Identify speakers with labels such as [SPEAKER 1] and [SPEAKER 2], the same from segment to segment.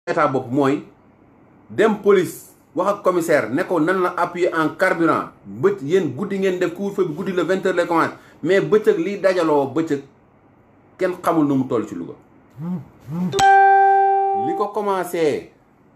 [SPEAKER 1] état bopp mooy dem police wax ak commissaire ne ko nan la appuyer en carburant bët yéen guddi ngeen def couvre-feu bi guddi la vingt heures lay commencé mais bëccëg liy dajaloo bëccëg kenn xamul nu mu toll ci Louga li ko commencé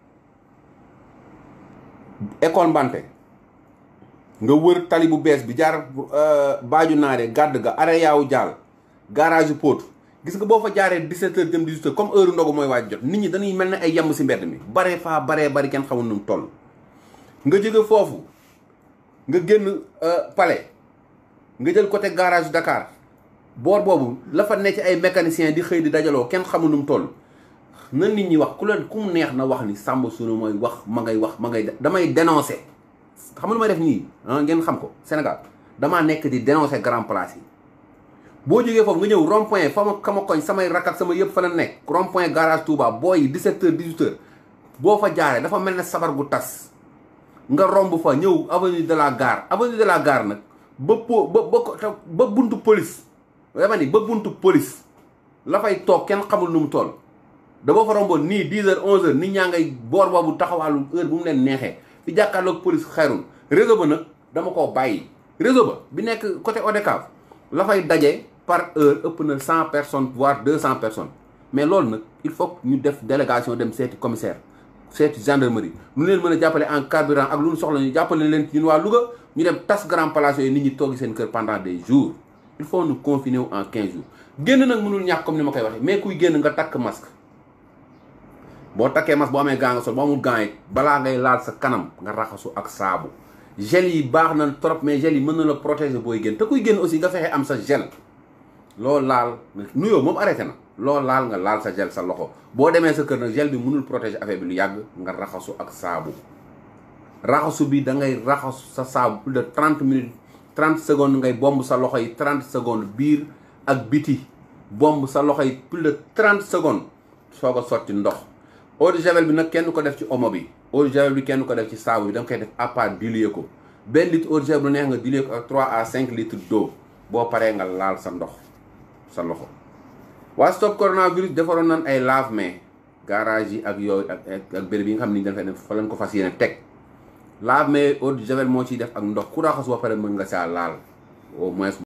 [SPEAKER 1] école Mbante nga wër tali bu bees bi jaar baaju naare gàdd ga are yaawu jaal garage Pout gis nga boo fa jaaree 17 heures jëm 18 heures comme heure ndogu mooy waaj jot nit ñi dañuy mel ne ay yemb si mbedd mi bare faa baree bari kenn xamul nu mu toll nga jóge foofu nga génn palais nga jël côté garage Dakar boor boobu la fa nekk ay mécaniciens di xëy di dajaloo kenn xamul nu mu toll na nit ñi wax ku leen ku mu neex na wax ni Samba Suuna mooy wax ma ngay wax ma ngay damay dénoncer xam lu may def nii ngeen xam ko Sénégal damaa nekk di dénoncer grand place yi boo jógee foofu nga ñëw rond point fa ma kama koñ samay rak ak sama yëpp fa la nekk rond point garage Touba booy yi 17 heures 18 heures boo fa jaaree dafa mel ne sabar gu tas nga romb fa ñëw avenue de la gare avenue de la gare nag ba po ba ba ba buntu police dama ni ba buntu police la fay toog kenn xamul nu mu toll da boo fa romboon nii 10 heures 11 heures nit ñaa ngay boor boobu taxawaalu heure bu mu leen neexee fi jàkkaarloog police xayrul réseau ba nag dama koo bàyyi réseau ba bi nekk côté ODCAV la fay daje par heure ëpp na cent personnes voire deux cent personnes mais loolu nag il faut ñu def délégation dem seeti commissaire seeti gendarmerie lu leen mën a jàppale en carburant ak lu ñu soxla ñu jàppale leen ñun waa Louga ñu dem tas grand place yooyu nit ñi toogi seen kër pendant des jours il faut nous confiner wu en quinze jours génn nag mënul ñàkk comme ni ma koy waxee mais kuy génn nga takk masque boo takkee masque boo amee gant nga sol boo amul gant yi balaa ngay laal sa kanam nga raxasu ak saabu gel yi baax na trop mais gel yi mën na la protéger booy génn te kuy génn aussi nga fexe am sa gel loo laal nuyoo moom arrêté na loo laal nga laal sa gel sa loxo boo demee sa kër nag gel bi mënul protéger affaire bi lu yàgg nga raxasu ak saabu raxasu bi da ngay raxasu sa saabu plus de trente minutes trente secondes ngay bomb sa loxo yi trente secondes biir ak biti bomb sa loxo yi plus de trente secondes soog a sotti ndox eau de javel bi nag kenn ko def ci omo bi eau de javel bi kenn ko def ci saabu bi da nga koy def à part diluer ko benn litre eau de javel bu neex nga diluer ko ak trois à cinq litres d'eau boo paree nga laal sa ndox sa loxo waa stop coronavirus defaroon nan ay lave-mains garage yi ak yooyu ak ak béréb yi nga xam ni dañ fay def fa lañ ko fas yéene teg lave-mains eau de javel moo ciy def ak ndox ku raxas ba pare mën nga saa laal au moins